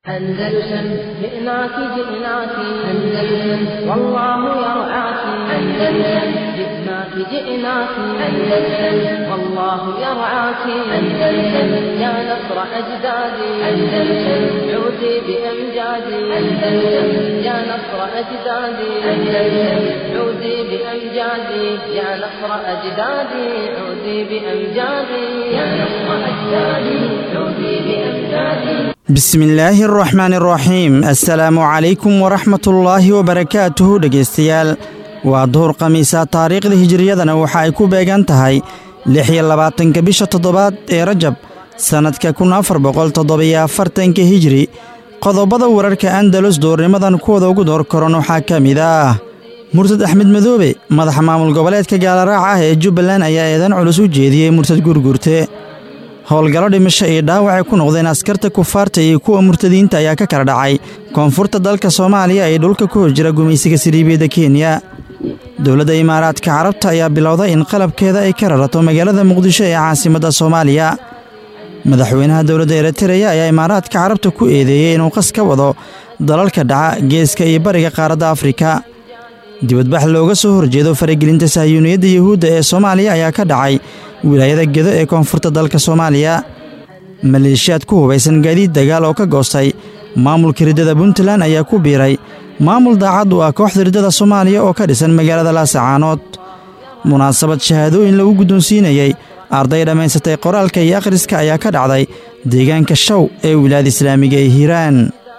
أندلسن جئناك جئناك أندلسن والله يرعاك أندلسن جئناك جئناك أندلسن والله يرعاك أندلسن يا نصر أجدادي أندلسن عودي بأمجادي أندلسن يا نصر أجدادي أندلسن عودي بأمجادي يا نصر أجدادي عودي بأمجادي يا نصر أجدادي عودي بأمجادي bismillaahi araxmaan araxiim assalaamu calaykum waraxmatullaahi wabarakaatuhu dhegaystayaal waa duhur khamiisa taariikhda hijiriyadana waxa ay ku beegan tahay lix iyo labaatanka bisha toddobaad ee rajab sannadka kun afar boqol toddobiyo afartanka hijiri qodobada wararka andalus duurnimadan kuwada ugu door koran waxaa ka mid ah murtad axmed madoobe madaxa maamul goboleedka gaalaraaca ah ee jubbaland ayaa eedan culus u jeediyey murtad gurgurte howlgallo dhimasho iyo dhaawacay ku noqdeen askarta kufaarta iyo kuwa murtadiinta ayaa ka kala dhacay koonfurta dalka soomaaliya ee dhulka ku hor jira gumaysiga siriibiyadda kenya dowladda imaaraadka carabta ayaa bilowday in qalabkeeda ay ka rarato magaalada muqdisho ee caasimadda soomaaliya madaxweynaha dowladda eritreya ayaa imaaraadka carabta ku eedeeyey inuu qas ka wado dalalka dhaca geeska iyo bariga qaaradda afrika dibadbax looga soo horjeedo faragelinta sahyuuniyadda yuhuudda ee soomaaliya ayaa ka dhacay wilaayada gedo ee koonfurta dalka soomaaliya maleeshiyaad ku hubaysan gaadiid dagaal oo ka goostay maamulka riddada puntland ayaa ku biiray maamul daacad u ah kooxda riddada soomaaliya oo ka dhisan magaalada laasacaanood munaasabad shahaadooyin lagu guddoonsiinayey arday dhammaysatay qoraalka iyo akhriska ayaa ka dhacday deegaanka shaw ee wilaayada islaamiga ee hiiraan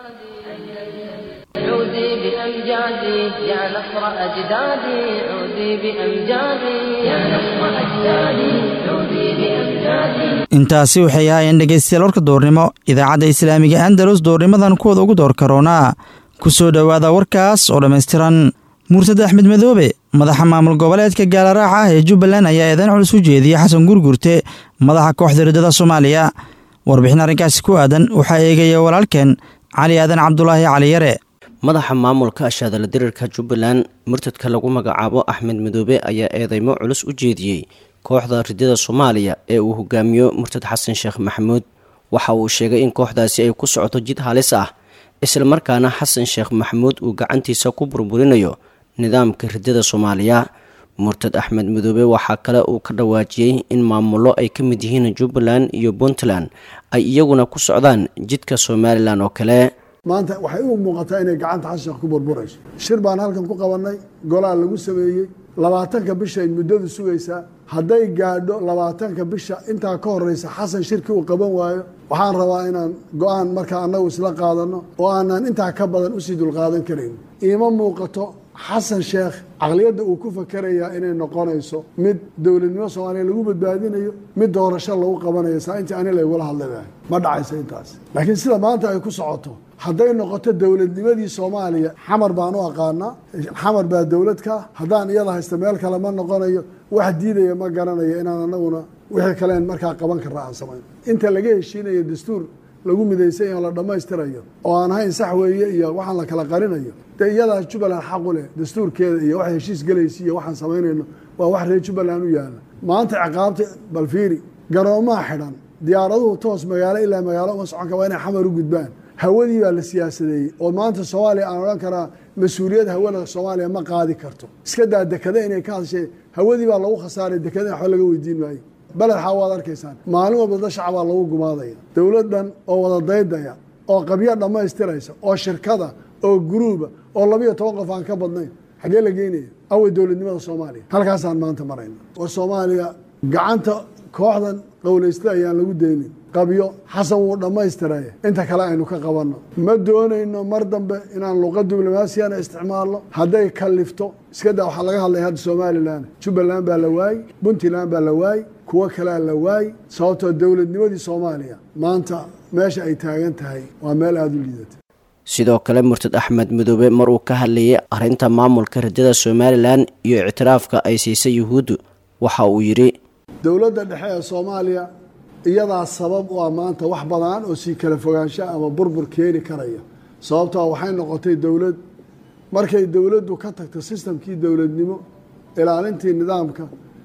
عودي بأمجادي يا نصر أجدادي عودي بأمجادي يا نصر أجدادي عودي بأمجادي intaasi waxay ahaayeen dhegaystayaal warka doornimo idaacadda islaamiga andalus doornimadan kuwada ugu door karoonaa ku soo dhowaada warkaas oo dhammaystiran murtad axmed madoobe madaxa maamul goboleedka gaalaraaca ah ee jubbaland ayaa eedan culus u jeediyey xasan gurgurte madaxa kooxda riddada soomaaliya warbixin arrinkaasi ku aadan waxaa eegaya walaalkeen cali aadan cabdulaahi cali yare madaxa maamulka ashaadala dirirka jubbaland murtadka lagu magacaabo axmed madoobe ayaa eedeymo culus u jeediyey kooxda ridada soomaaliya ee uu hogaamiyo murtad xasan sheekh maxamuud waxa uu sheegay in kooxdaasi ay ku socoto jid halis ah islamarkaana xasan sheekh maxamuud uu gacantiisa ku burburinayo nidaamka ridada soomaaliya murtad axmed madoobe waxaa kale uu ka dhawaajiyey in maamullo ay ka mid yihiin jubbaland iyo puntland ay iyaguna ku socdaan jidka somalilan oo kale maanta waxay u muuqataa inay gacanta xasan sheekh ku burburayso shir baan halkan ku qabannay golaa lagu sameeyey labaatanka bisha ay muddadu sugaysaa hadday gaadho labaatanka bisha intaa ka horeysa xasan shirki uu qaban waayo waxaan rabaa inaan go-aan markaa annagu isla qaadano oo aanan intaa ka badan usii dulqaadan karayn iima muuqato xasan sheekh caqliyadda uu ku fakerayaa inay noqonayso mid dowladnimo soomaaliya lagu badbaadinayo mid doorasho lagu qabanayo saa intii ani laygula hadlay ma dhacayso intaas laakiin sida maanta ay ku socoto hadday noqoto dowladnimadii soomaaliya xamar baan u aqaanaa xamar baa dowlad ka haddaan iyada haysta meel kale ma noqonayo wax diidaya ma garanayo inaan anaguna wixii kaleen markaa qaban karra aan samayn inta laga heshiinayo dastuur lagu midaysan yaho la dhammaystirayo oo aan ahayn sax weeye iyo waxaan la kala qarinayo dee iyadaas jubbaland xaqu leh dastuurkeeda iyo wax heshiis gelaysa iyo waxaan samaynayno waa wax reer jubbaland u yaala maanta ciqaabta balfiiri garoomaha xidhan diyaaraduhu toos magaalo ilaa magaalo uma socon kara waa inay xamar u gudbaan hawadii baa la siyaasadeeyey oo maanta soomaaliya aan odhan karaa mas-uuliyad hawada soomaaliya ma qaadi karto iska daa dekada inay ka hadshee hawadii baa lagu khasaaray dekada waxba laga weydiin maayo beled xaa waad arkaysaan maalin walba dad shacabaa lagu gumaadaya dowlad dhan oo wada daydaya oo qabyo dhammaystiraysa oo shirkada oo guruuba oo labiyo toban qof aan ka badnayn xaggee la geynaya awey dowladnimada soomaaliya halkaasaan maanta marayna war soomaaliya gacanta kooxdan qowlaysta ayaan lagu daynin qabyo xasan wuu dhammaystiraye inta kale aynu ka qabanno ma doonayno mar dambe inaan luqa diblomaasiyana isticmaalno hadday kalifto iska daa waxaa laga hadlaya hadda somalilan jubbaland baa la waayey puntland baa la waayey kuwo kalea la waayey sababtoo dowladnimadii soomaaliya maanta meesha ay taagan tahay waa meel aada u liidata sidoo kale murtad axmed madoobe mar uu ka hadlayay arrinta maamulka ridada somalilan iyo ictiraafka ay siisay yuhuuddu waxa uu yidhi dowladda dhexe ee soomaaliya iyadaa sabab u ah maanta wax badan oo sii kala fogaansha ama burbur keeni karaya sababtoo waxay noqotay dowlad markay dowladdu ka tagto sistamkii dowladnimo ilaalintii nidaamka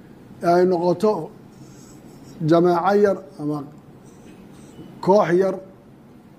ay noqoto jamaaco yar ama koox yar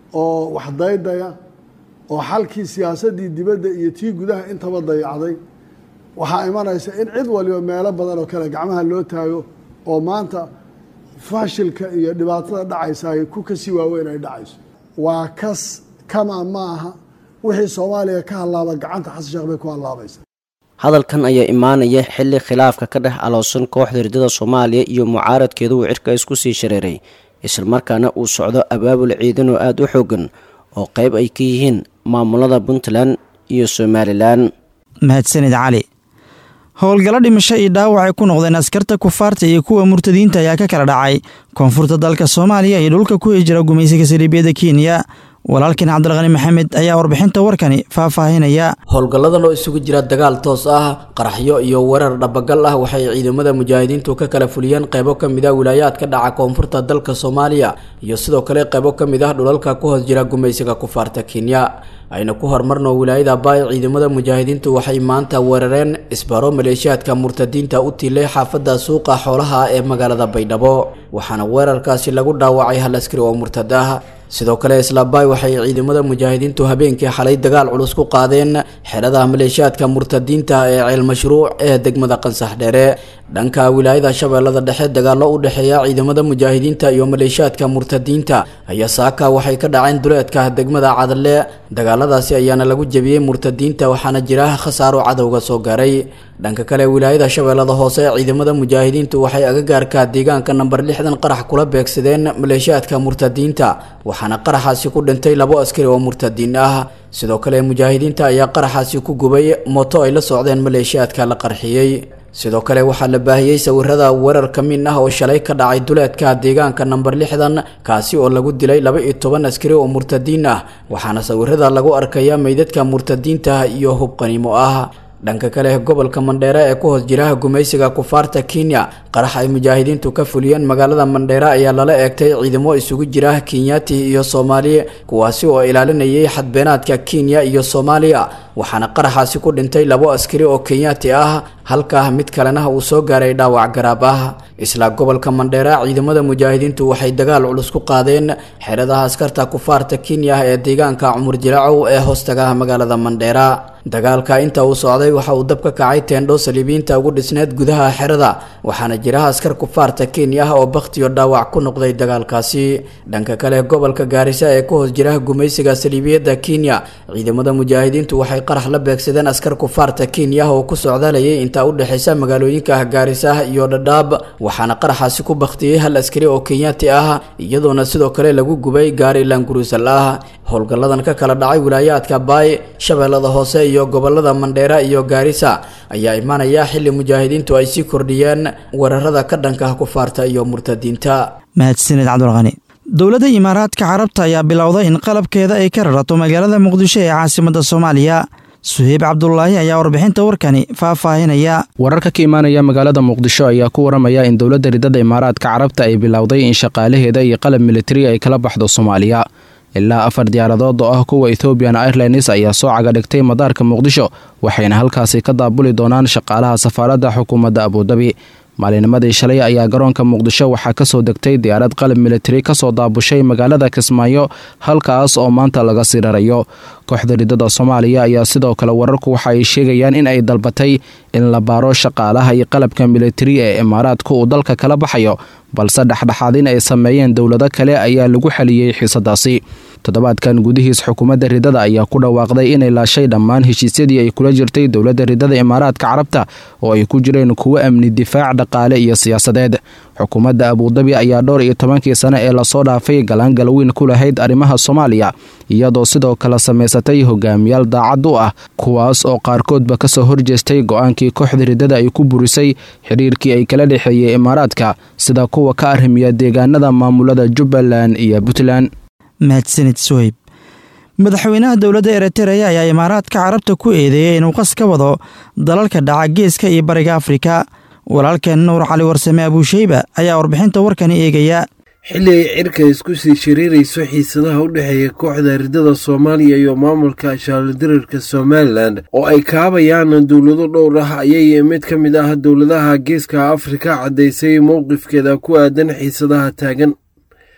oo wax daydaya oo xalkii siyaasaddii dibadda iyo tii gudaha intaba dayacday waxaa imanaysa in cid waliba meelo badan oo kale gacmaha loo taago oo maanta fashilka iyo dhibaatada dhacaysa ay ku kasii waaweyn ay dhacayso waa kas kama ma aha wixii soomaaliya ka hallaaba gacanta xasan sheekh bay ku hallaabaysa hadalkan ayaa imaanaya xilli khilaafka ka dhex aloosan kooxda ridada soomaaliya iyo mucaaradkeeda uu cirka isku sii shareeray islamarkaana uu socdo abaabul ciidan oo aada u xoogan oo qayb ay ka yihiin maamulada puntland iyo somalilan mahadsanid cali howlgallo dhimasho iyo dhaawac ay ku noqdeen askarta kufaarta iyo kuwa murtadiinta ayaa ka kala dhacay koonfurta dalka soomaaliya iyo dhulka ku hijira gumaysiga saliibiyada kenya walaalkan cabdilqani maxamed ayaa warbixinta warkani faahfaahinaya howlgalladan oo isugu jira dagaal toos ah qaraxyo iyo weerar dhabagal ah waxay ciidamada mujaahidiintu ka kala fuliyeen qaybo ka mid ah wilaayaadka dhaca koonfurta dalka soomaaliya iyo sidoo kale qaybo ka mid ah dhulalka ku hoos jira gumaysiga kufaarta kenya ayna ku horumarno wilaayada baay ciidamada mujaahidiintu waxay maanta weerareen isbaro maleeshiyaadka murtadiinta u tiilay xaafadda suuqa xoolaha ee magaalada baydhabo waxaana weerarkaasi lagu dhaawacay hal askari oo murtad ah sidoo kale islaabaay waxay ciidamada mujaahidiintu habeenkii xalay dagaal culus ku qaadeen xerada maleeshiyaadka murtadiinta ee ceel mashruuc ee degmada qansax dheere dhanka wilaayada shabeellada dhexe dagaallo u dhexeeya ciidamada mujaahidiinta iyo maleeshiyaadka murtadiinta ayaa saaka waxay ka dhaceen duleedka degmada cadalle dagaaladaasi ayaana lagu jebiyey murtadiinta waxaana jira khasaaro cadowga soo gaaray dhanka kale wilaayada shabeellada hoose ciidamada mujaahidiintu waxay agagaarka deegaanka namber lixdan qarax kula beegsadeen maleeshiyaadka murtadiinta waxaana qaraxaasi ku dhintay labo askari oo murtadiin ah sidoo kale mujaahidiinta ayaa qaraxaasi ku gubay mooto ay la socdeen maleeshiyaadka la qarxiyey sidoo kale waxaa la baahiyey sawirada weerar ka min ah oo shalay ka dhacay duleedka deegaanka namber lixdan kaasi oo lagu dilay laba iyo toban askari oo murtadiin ah waxaana sawirada lagu arkaya meydadka murtadiinta iyo hub qaniimo ah dhanka kale gobolka mandheere ee ku hoos jira gumaysiga kufaarta kenya qarax ay mujaahidiintu ka fuliyeen magaalada mandheere ayaa lala eegtay ciidamo isugu jira kenyati iyo soomaali kuwaasi oo ilaalinayay xadbeenaadka kenya iyo soomaaliya waxaana qaraxaasi ku dhintay labo askari oo kenyati ah halka mid kalena uu soo gaaray dhaawac garaab ah isla gobolka mandheere ciidamada mujaahidiintu waxay dagaal culus ku qaadeen xeradaha askarta kufaarta kenya ee deegaanka cumur jilaacow ee hoostaga magaalada mandheera dagaalka inta uu socday waxa uu dab ka kacay teendho saliibiyiinta ugu dhisneed gudaha xerada waxaana jira askar kufaarta kenya ah oo bakhtiyo dhaawac ku noqday dagaalkaasi dhanka kale gobolka gaarisa ee ku hoos jira gumaysiga saliibiyadda kenya ciidamada mujaahidiintu waxay qarax la beegsadeen askar kufaarta kenya ah oo ku socdalayay intaa u dhexaysa magaalooyinka gaarisa iyo dhadhaab waxaana qaraxaasi ku bakhtiyey hal askari oo kenyati ah iyadoona sidoo kale lagu gubay gaari langurusal ah howlgalladan ka kala dhacay wilaayaadka baay shabeellada hoose iyo gobolada mandheera iyo gaarisa ayaa imaanaya xilli mujaahidiintu ay sii kordhiyeen weerarada ka dhanka kufaarta iyo murtadiinta mahadsanid cabdulqani dowladda imaaraadka carabta ayaa bilowday in qalabkeeda ay ka rarato magaalada muqdisho ee caasimadda soomaaliya suheyb cabdulaahi ayaa warbixinta warkani faahfaahinaya wararka ka imaanaya magaalada muqdisho ayaa ku waramaya in dowladda ridada imaaraadka carabta ay bilowday in shaqaalaheeda iyo qalab militari ay kala baxdo soomaaliya ilaa afar diyaaradood oo ah kuwa ethoobian airlines ayaa soo cagadhigtay madaarka muqdisho waxayna halkaasi ka daabuli doonaan shaqaalaha safaaradda xukuumadda abudabi maalinimadii shalay ayaa garoonka muqdisho waxaa kasoo degtay diyaarad qalab militari kasoo daabushay magaalada kismaayo halkaas oo maanta laga sii rarayo kooxda ridada soomaaliya ayaa sidoo kale wararku waxa ay sheegayaan in ay dalbatay in la baaro shaqaalaha iyo qalabka militari ee imaaraadka uu dalka kala baxayo balse dhexdhexaadin ay sameeyeen dowlado kale ayaa lagu xaliyey xiisadaasi toddobaadkan gudihiis xukuumadda ridada ayaa ku dhawaaqday inay laashay dhammaan heshiisyadii ay kula jirtay dowladda ridada imaaraadka carabta oo ay ku jireen kuwo amni difaac dhaqaale iyo siyaasadeed xukuumadda abudabi ayaa dhowr iyo tobankii sane ee lasoo dhaafay galaangal weyn ku lahayd arrimaha soomaaliya iyadoo sidoo kale samaysatay hogaamiyaal daacad u ah kuwaas oo qaarkoodba kasoo horjeestay go-aankii kooxda ridada ay ku burisay xidhiirkii ay kala dhexeeyey imaaraadka sida kuwa ka arrimiya deegaanada maamulada jubbaland iyo puntland mahadsanid suheyb madaxweynaha dowladda eritreya ayaa imaaraadka carabta ku eedeeyey inuu qas ka wado dalalka dhaca geeska iyo bariga afrika walaalkeen nuur cali warsame abuusheyba ayaa warbixinta warkani eegaya xilli ay cirka isku sii shiriirayso xiisadaha u dhexeeya kooxda ridada soomaaliya iyo maamulka shaaldiriirka somalilan oo ay kaabayaan dowlado dhowr ah ayay mid ka mid ah dowladaha geeska afrika caddaysay mowqifkeeda ku aadan xiisadaha taagan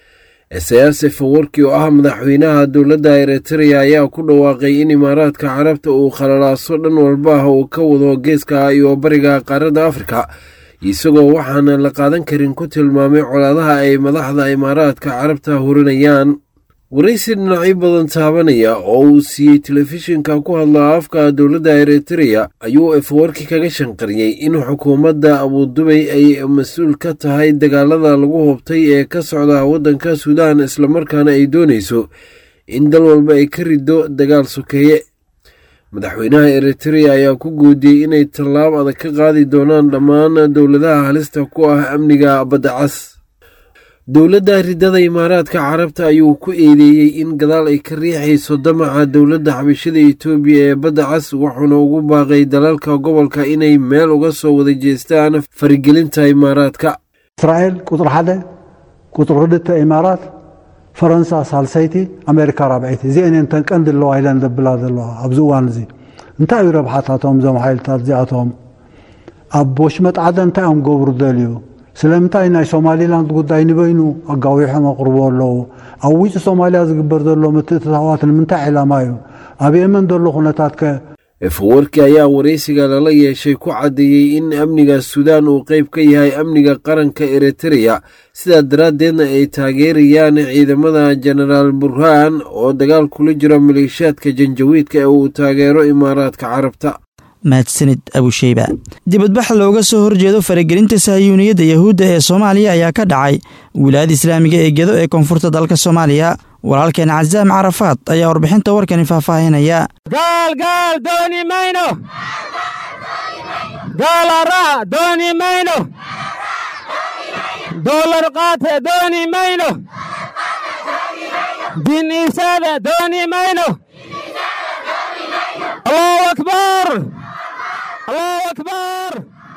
esayaas efawarki oo ah madaxweynaha dowladda eritreya ayaa ku dhawaaqay in imaaraadka carabta uu khalalaaso dhan walba ah uu ka wado geeska iyo bariga qaaradda afrika isagoo waxaana la qaadan karin ku tilmaamay colaadaha ay madaxda imaaraadka carabta hurinayaan waraysi dhinacyo badan taabanaya oo uu siiyey telefishinka ku hadla afka dowladda eritreya ayuu efawarki kaga shanqariyey in xukuumadda abudubay ay mas-uul ka tahay dagaalada lagu hubtay ee ka socda waddanka suudaan islamarkaana ay doonayso in dal walba ay ka riddo dagaal sokeeye madaxweynaha eritreya ayaa ku guudiyey inay tallaab adag ka qaadi doonaan dhammaan dowladaha halista ku ah amniga badda cas dowladda ridada imaaraadka carabta ayuu ku eedeeyey in gadaal ay ka riixayso damaca dowladda xabashada etoobiya ee badda cas wuxuuna ugu baaqay dalalka gobolka inay meel uga soo wada jeestaan farigelinta imaaraadka እስራኤል ቁጥሪ ሓደ ቁጥሪ ክልተ ኢማራት ፈረንሳ ሳልሰይቲ ኣሜሪካ ራብዒቲ እዚአን እየን ተን ቀንዲ ኣለዋ ኢለን ዘብላ ዘለዋ ኣብዚ እዋን እዚ እንታይ እዩ ረብሓታቶም እዞም ሓይልታት እዚኣቶም ኣብ ወሽመጥ ዓደ እንታይ እዮም ገብሩ ደልዩ ስለምንታይ ናይ ሶማሊላንድ ጉዳይ ንበይኑ ኣጋዊሖም ኣቕርቦ ኣለዉ ኣብ ውጭ ሶማልያ ዝግበር ዘሎ ምትእትታዋት ንምንታይ ዕላማ እዩ ኣብ የመን ዘሎ ኩነታት ከ efawarki ayaa waraysiga lala yeeshay ku caddeeyey in amniga suudaan uu qayb ka yahay amniga qaranka eritreya sidaa daraaddeedna ay taageerayaan ciidamada jenaraal burhaan oo dagaal kula jira maleeshiyaadka janjawiidka ee uu taageero imaaraadka carabta mahadsanid abusheyba dibadbax looga soo horjeedo faragelinta sahayuuniyadda yahuudda ee soomaaliya ayaa ka dhacay wilaayada islaamiga ee gedo ee koonfurta dalka soomaaliya walaalkeen casaam carafaad ayaa warbixinta warkani faahfaahinaya gaalgaal dooni mayno gaalara dooni mayno doolar qaate dooni mayno din iibsaada dooni mayno allahu akbar allahu akbar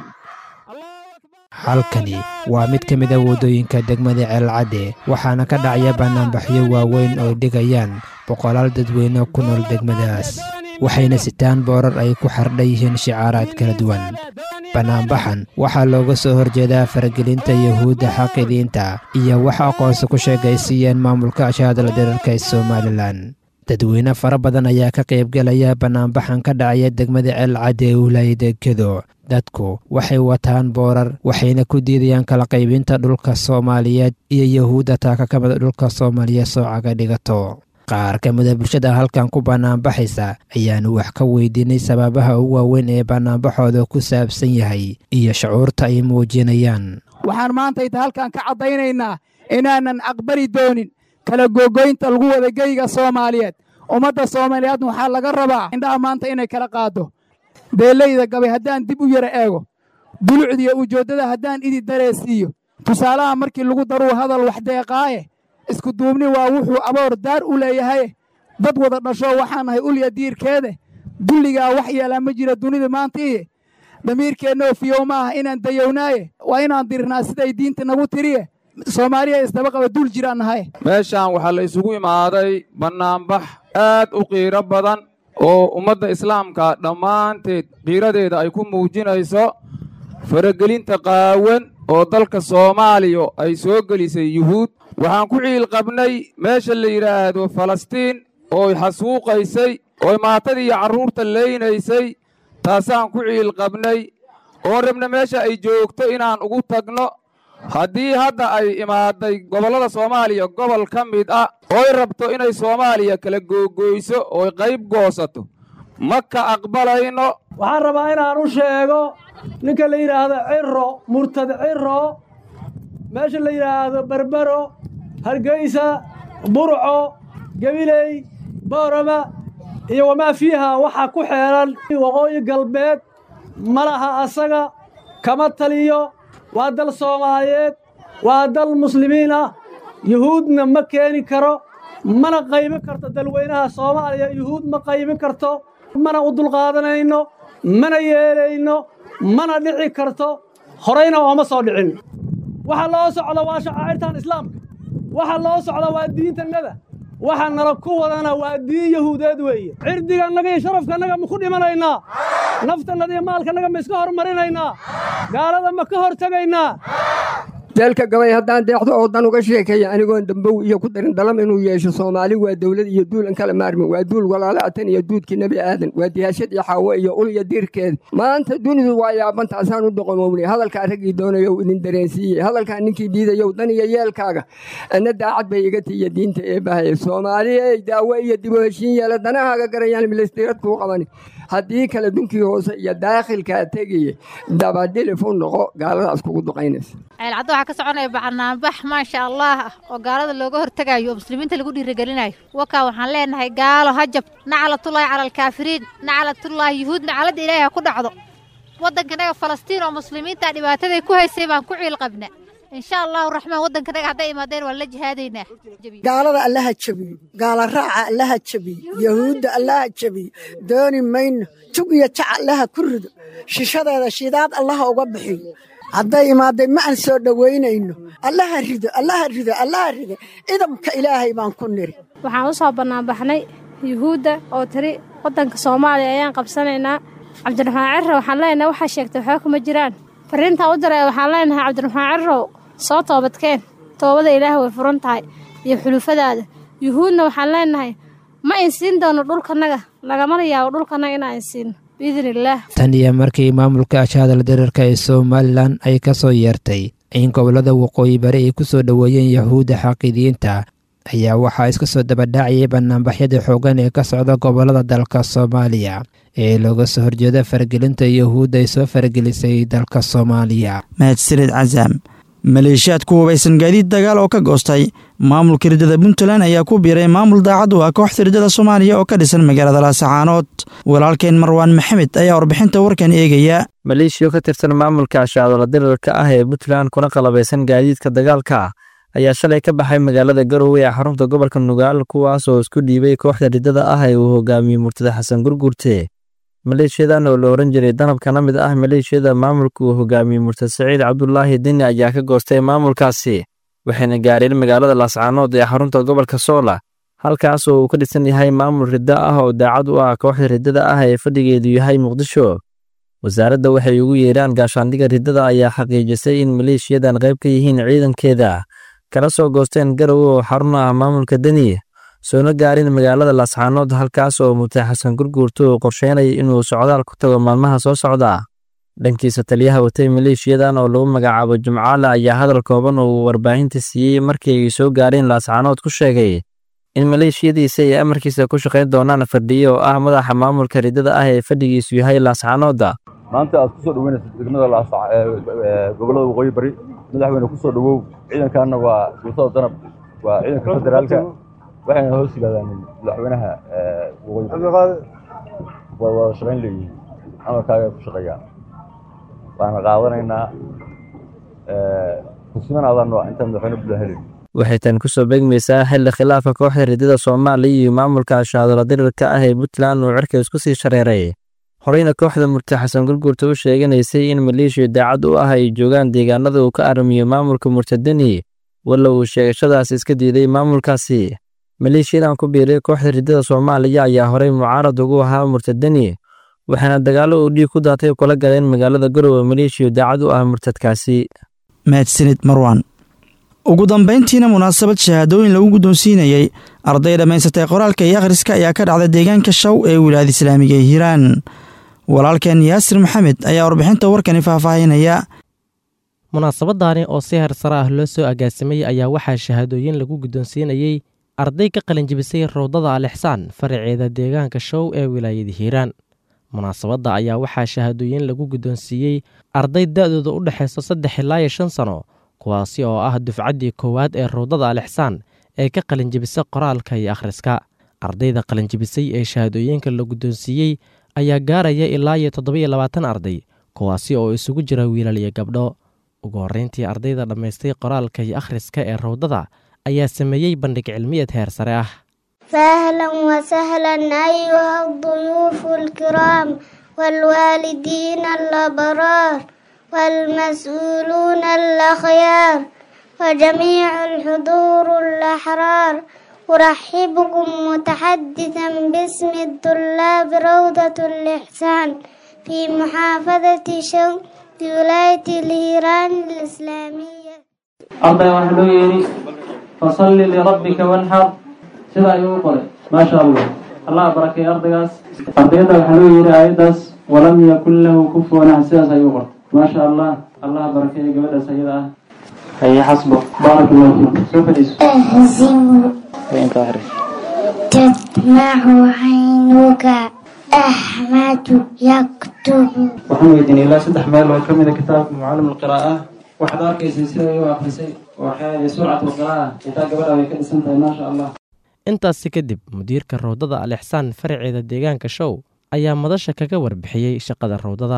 halkani waa mid ka mid a waddooyinka degmada ceelcadde waxaana ka dhacaya bannaanbaxyo waaweyn oo dhigayaan boqolaal dadweyne ku nool degmadaas waxayna sitaan boorar ay ku xardhan yihiin shicaaraad kala duwan bannaanbaxan waxaa looga soo horjeedaa faragelinta yahuudda xaqidiinta iyo wax aqoonsi ku sheegaysiiyeen maamulka ashaadala dirarka ee somalilan dadweyne fara badan ayaa ka qaybgelaya bannaanbaxan ka dhacaya degmada ceelcadde ee wilaayada gedo dadku waxay wataan boorar waxayna ku diidayaan kala qaybinta dhulka soomaaliyeed iyo yahuudda taaka ka mida dhulka soomaaliyeed soocaga dhigato qaar ka mida bulshada halkan ku bannaanbaxaysa ayaanu wax ka weydiinay sababaha ugu waaweyn ee bannaanbaxooda ku saabsan yahay iyo shucuurta ay muujinayaan waxaan maanta inta halkan ka caddaynaynaa inaanan aqbali doonin kala googoynta lagu wada geyga soomaaliyeed ummadda soomaaliyeedna waxaa laga rabaa indhaha maanta inay kala qaado beeleyda gabay haddaan dib u yara eego dulucdiiyo ujeeddada haddaan idi dareesiiyo tusaalaha markii lagu daruu hadal wax deeqaaye isku duubni waa wuxuu aboor daar u leeyahay dad wada dhasho waxaan nahay ulya diirkeede dulligaa wax yeelaa ma jira dunida maanta iyo damiirkeennoo fiyow ma aha inaan dayownaaye waa inaan dirnaa siday diinta nagu tiriye soomaaliya isdaba qaba dul jiraan nahay meeshaan waxaa la isugu imaaday bannaanbax aad u qiiro badan oo ummadda islaamka dhammaanteed qiiradeeda ay ku muujinayso faragelinta qaawan oo dalka soomaaliya ay soo gelisay yuhuud waxaan ku ciil qabnay meesha la yidhaahdo falastiin ooy xasuuqaysay ooy maatadii iyo carruurta leynaysay taasaan ku ciil qabnay oo rabna meesha ay joogto inaan ugu tagno haddii hadda ay imaaday gobollada soomaaliya gobol ka mid ah ooy rabto inay soomaaliya kala googoyso ooy qayb goosato ma ka aqbalayno waxaan rabaa inaan u sheego ninka la yidhaahdo cirro murtad cirro meesha la yidhaahdo berbero hargeysa burco gabiley boorama iyo wamaa fiiha waxaa ku xeehan waqooyi galbeed ma laha asaga kama taliyo waa dal soomaaliyeed waa dal muslimiin ah yuhuudna ma keeni karo mana qaybin karto dalweynaha soomaaliya yuhuud ma qaybin karto mana u dulqaadanayno mana yeelayno mana dhici karto horayna ooma soo dhicin waxa loo socda waa shacaa'irtan islaamka waxa loo socda waa diintannada waxa nala ku wadana waa diin yahuudeed weeye cirdigannaga iyo sharafkannaga ma ku dhimanaynaa naftannada iyo maalkannaga ma iska hormarinaynaa gaalada ma ka hor tegaynaa deelka gabay haddaan deexdo oo dan uga sheekeeya anigoon dambow iyo ku darin dalam inuu yeesho soomaali waa dowlad iyo duul an kala maarmin waa duul walaalaatan iyo duudkii nebi aadan waa diyaashad iyo xaawo iyo ul iyo diirkeeda maanta dunidu waa yaabantaasaan u doqomownay hadalkaa raggii doonayow idin dareensiiyey hadalkaa ninkii diidayow dan iyo yeelkaaga ana daacad bay iga tiiya diinta ee bahaya soomaaliya daawo iyo dib u heshiin yeela danahaaga garayaan milistirad kuu qabani haddii kale dunkii hoose iyo daakhilkaa tegaya dabadhilif u noqo gaaladaas kugu duqaynaysa ceelcadda waxaa ka soconaya banaanbax maasha allah ah oo gaalada looga hortegayo oo muslimiinta lagu dhiirigelinayo wakaa waxaan leenahay gaalo hajab naclatullaahi cala alkaafiriin naclatullaahi yuhuud nacladda ilaahi ha ku dhacdo waddankanaga falastiin oo muslimiinta dhibaataday ku haysay baan ku ciil qabna insha allahu raxmaan waddankanaga hadday imaadeen waan la jihaadaynaa gaalada allaha jabiyo gaala raaca allaha jabiyo yahuudda allaha jabiyo dooni mayno tug iyo jac allaha ku rido shishadeeda shidaad allaha uga bixiyo hadday imaadeen ma aan soo dhowaynayno allaha rido allaha rido allaha rido idamka ilaahay baan ku niri waxaan u soo bannaanbaxnay yuhuudda oo tiri waddanka soomaaliya ayaan qabsanaynaa cabdiraxmaan cirre waxaan leenahay waxaa sheegtay waxba kuma jiraan fariintaa u diray waxaan leenahay cabdiraxmaan cirrow soo toobadkeen toobada ilaah way furan tahay iyo xulufadaada yuhuudna waxaan leenahay ma insiin doono dhulkanaga lagamana yaabo dhulkanaga inaan insiino biidn illaah tan iyo markii maamulka ashaadal diriirka ee somalilan ay ka soo yeertay in gobollada waqooyi bari ay ku soo dhoweeyeen yahuudda xaqiidiyiinta ayaa waxaa iska soo dabadhacayay banaanbaxyada xooggan ee ka socda gobollada dalka soomaaliya ee looga soo horjeeda faragelinta yahuudda ay soo faragelisay dalka soomaaliya mahadsanid casaam maleeshiyaad ku hubaysan gaadiid dagaal oo ka goostay maamulka riddada puntland ayaa ku biiray maamul daacad u ah kooxda riddada soomaaliya oo ka dhisan magaalada laasacaanood walaalkeen marwaan maxamed ayaa warbixinta warkan eegaya maleeshiya ka tirsan maamulka ashaadola dirirka ah ee puntland kuna qalabaysan gaadiidka dagaalka ayaa shalay ka baxay magaalada garowe ee xarunta gobolka nugaal kuwaas oo isku dhiibay kooxda riddada ah ee uu hogaamiyey murtada xasan gurgurte maleeshiyadan oo la oran jiray danab kana mid ah maleeshiyada maamulka uu hogaamiyey murtad saciid cabdulaahi deni ayaa ka goostay maamulkaasi waxayna gaareen magaalada laascaanood ee xarunta gobolka soola halkaas oo uu ka dhisan yahay maamul riddo ah oo daacad u ah kooxda riddada ah ee fadhigeedu yahay muqdisho wasaaradda waxay ugu yeeraan gaashaandhiga riddada ayaa xaqiijisay in maleeshiyadan qayb ka yihiin ciidankeeda kala soo goosteen garowe oo xarun ah maamulka deni soona gaarin magaalada laascaanood halkaas oo murtay xasan gurguurto uu qorsheynaya inuu socdaal ku tago maalmaha soo socda dhankiisa taliyaha watay maleeshiyadan oo lagu magacaabo jimcaale ayaa hadal kooban oo uu warbaahinta siiyey markii ay soo gaareen laascaanood ku sheegay in maleeshiyadiisa ay amarkiisa ku shaqayn doonaan fardhiye oo ah madaxa maamulka riddada ah ee fadhigiisu yahay laascaanooda maanta aad kusoo dhaweynaysa degmada gobollada waqooyi bari madaxweyne kusoo dhawow ciidankaana waa guutada danab waa ciidanka federaalka waxayna hoos yimaadaan madaxweynaha waqooyi bari waa wada shaqayn leeyihiin amarkaaga ku shaqeeyaan waana qaadanaynaa kusimanaadaan waa intaan madaxweyne buda helin waxay tan ku soo beegmaysaa xilli khilaafka kooxda riddada soomaaliya iyo maamulka ashaadola dirirka ah ee puntland uu cirka isku sii shareeray horeyna kooxda murti xasan gurguurta u sheeganaysay in maleeshiya daacad u ah ay joogaan deegaanada uu ka aramiyo maamulka murtadeni walla uu sheegashadaas iska diiday maamulkaasi maleeshiyadan ku biiray kooxda riddada soomaaliya ayaa horey mucaarad ugu ahaa murtadeni waxaana dagaallo uu dhiig ku daatay kula galeen magaalada garowe maleeshiya daacad u ah murtadkaasi mahadsanid marwan ugu dambayntiina munaasabad shahaadooyin lagu guddoonsiinayey arday dhammaysatay qoraalka iyo akhriska ayaa ka dhacda deegaanka shaw ee wilaayada islaamiga ee hiiraan walaalkeen yaasir maxamed ayaa warbixinta warkani faahfaahinaya munaasabadaani oo si hersare ah loo soo agaasimay ayaa waxaa shahaadooyin lagu guddoonsiinayey arday ka qalinjibisay rawdada alixsaan faraceeda deegaanka show ee wilaayada hiiraan munaasabadda ayaa waxaa shahaadooyin lagu guddoonsiiyey arday da'dooda u dhexaysa saddex ilaa iyo shan sano kuwaasi oo ah dufcaddii koowaad ee rawdada alixsaan ee ka qalinjibisa qoraalka iyo akhriska ardayda qalinjibisay ee shahaadooyinka la guddoonsiiyey ayaa gaaraya ilaa iyo toddobiyo labaatan arday kuwaasi oo isugu jira wiilal iyo gabdho ugu horrayntii ardayda dhammaystay qoraalka iyo akhriska ee rawdada ayaa sameeyey bandhig cilmiyeed heer sare ah فأهلا وسهلا أيها الضيوف الكرام والوالدين الأبرار والمسؤولون الأخيار وجميع الحضور الأحرار أرحبكم متحدثا باسم الطلاب روضة الإحسان في محافظة شوق ولاية الهيران الإسلامية ardayga waxaa loo yeedhi fasalli lirabbika wanxar sidaa ayuu u qoray maasha allah allah barakeeye ardaygaas ardayada waxaa loo yeedhi aayaddaas walam yakun lahu kufuwan axad sidaas ayuu u qoray maasha allah allah barakeeye gabadhaas ayada ah haye xasbo baarak allahu fiikum soo fadhiiso أهزم inta akhri تدمع عينك أحمد يكتب waxaan weydiinay ilaa saddex meel oo ka mid a kitaabka mucallim alqiraa'ah waxaad arkaysay sida ay u akhrisay waxay surcat alqiraa'ah intaa gabadha way ka dhisan tahay maasha allah intaasi kadib mudiirka rawdada al ixsaan faraceeda deegaanka show ayaa madasha kaga warbixiyey shaqada rawdada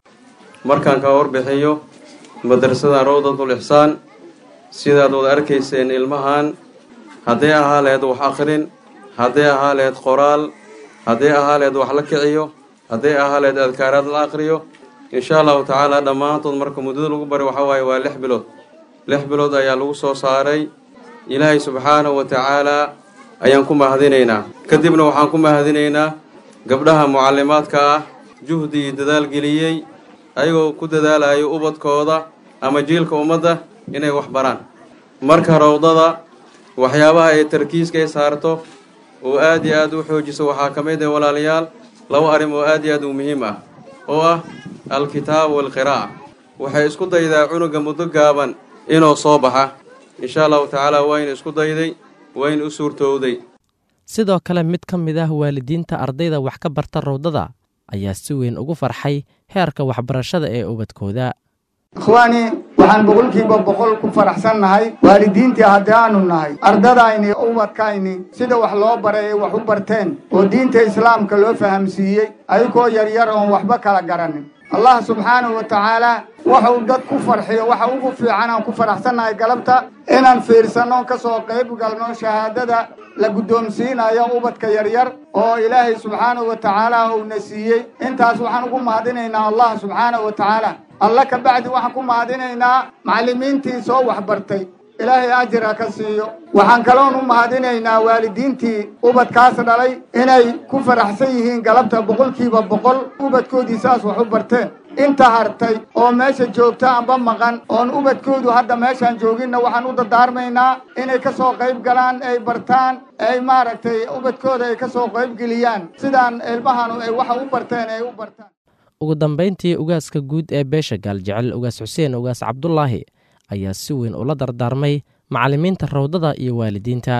markaan ka warbixiyo madrasada rawdatul ixsaan sidaad wada arkayseen ilmahan hadday ahaa laheyd wax akhrin hadday ahaa laheyd qoraal hadday ahaa laheyd wax la kiciyo hadday ahaa laheyd adkaaraad la aqriyo insha allahu tacaala dhammaantood marka muddada lagu bari waxaa waaye waa lix bilood lix bilood ayaa lagu soo saaray ilaahay subxaanahu wa tacaalaa ayaan ku mahadinaynaa kadibna waxaan ku mahadinaynaa gabdhaha mucallimaadka ah juhdi iyo dadaal geliyey ayagoo ku dadaalayo ubadkooda ama jiilka ummadda inay wax baraan marka rawdada waxyaabaha ay tarkiiska ay saarto oo aad iyo aad u xoojiso waxaa ka mid ah walaalayaal laba arrin oo aad iyo aad u muhiim ah oo ah alkitaab waalqiraa'a waxay isku daydaa cunuga muddo gaaban inuu soo baxa insha allahu tacaala wayna isku dayday wayna u suurtowday sidoo kale mid ka mid ah waalidiinta ardayda wax ka barta rawdada ayaa si weyn ugu farxay heerka waxbarashada ee ubadkooda ikhwaani waxaan boqolkiiba boqol ku faraxsannahay waalidiintii haddaanu nahay ardadayni ubadkayni sida wax loo baray ay wax u barteen oo diinta islaamka loo fahamsiiyey ayagoo yaryar oon waxba kala garanin allah subxaanahu wa tacaala waxuu dad ku farxiyo waxa ugu fiican aan ku faraxsannahay galabta inaan fiirsanno ka soo qayb galno shahaadada la guddoomsiinayo ubadka yaryar oo ilaahay subxaanahu wa tacaala uuna siiyey intaas waxaan ugu mahadinaynaa allah subxaanahu wa tacaala alla ka bacdi waxaan ku mahadinaynaa macallimiintii soo waxbartay ilaahay ajira ka siiyo waxaan kaloon u mahadinaynaa waalidiintii ubadkaas dhalay inay ku faraxsan yihiin galabta boqolkiiba boqol ubadkoodii saas wax u barteen inta hartay oo meesha joogta amba maqan oon ubadkoodu hadda meeshaan jooginna waxaan u dardaarmaynaa inay ka soo qayb galaan ay bartaan ay maaragtay ubadkooda ay ka soo qayb geliyaan sidaan ilmahanu ay waxa u barteen ay u bartaan ugu dambayntii ugaaska guud ee beesha gaaljecel ugaas xuseen ugaas cabdulaahi ayaa si weyn ula dardaarmay macallimiinta rawdada iyo waalidiinta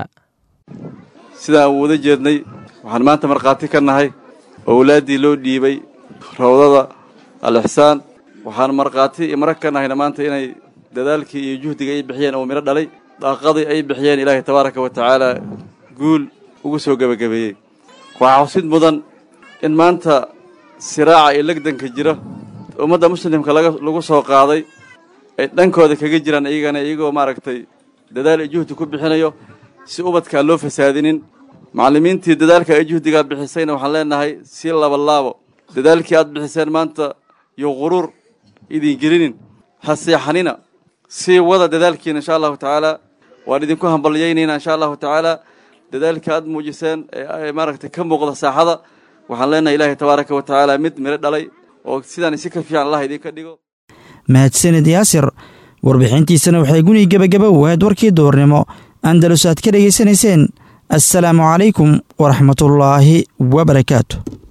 sidaan aan wada jeednay waxaan maanta markhaati ka nahay owlaaddii loo dhiibay rawdada al-ixsaan waxaan markhaati iyo marag ka nahayna maanta inay dadaalkii iyo juhdiga ay bixiyeen oo midho dhalay daaqadii ay bixiyeen ilaahay tabaaraka wa tacaala guul ugu soo gebagabeeyey waxaa xusid mudan in maanta siraaca iyo legdanka jira ummadda muslimka lagu soo qaaday ay dhankooda kaga jiraan iyagana iyagoo maaragtay dadaal iyo juhdi ku bixinayo si ubadkaan loo fasaadinin macallimiintii dadaalka ay juhdigaa bixisayna waxaan leenahay si labalaabo dadaalkii aad bixiseen maanta iyo quruur idin gelinin ha seexanina sii wada dadaalkiina insha allahu tacaala waan idinku hambalyaynayna insha allahu tacaala dadaalkii aad muujiseen ee maaragtay ka muuqda saaxada waxaan leenahay ilaahay tabaaraka wa tacaala mid midho dhalay oo sidaan si ka fiican allah idinka dhigo mahadsanid yaasir warbixintiisana waxay guni gebagaba waad warkii duurnimo andalus aad ka dhegaysanayseen assalaamu calaykum waraxmatullaahi wabarakaatu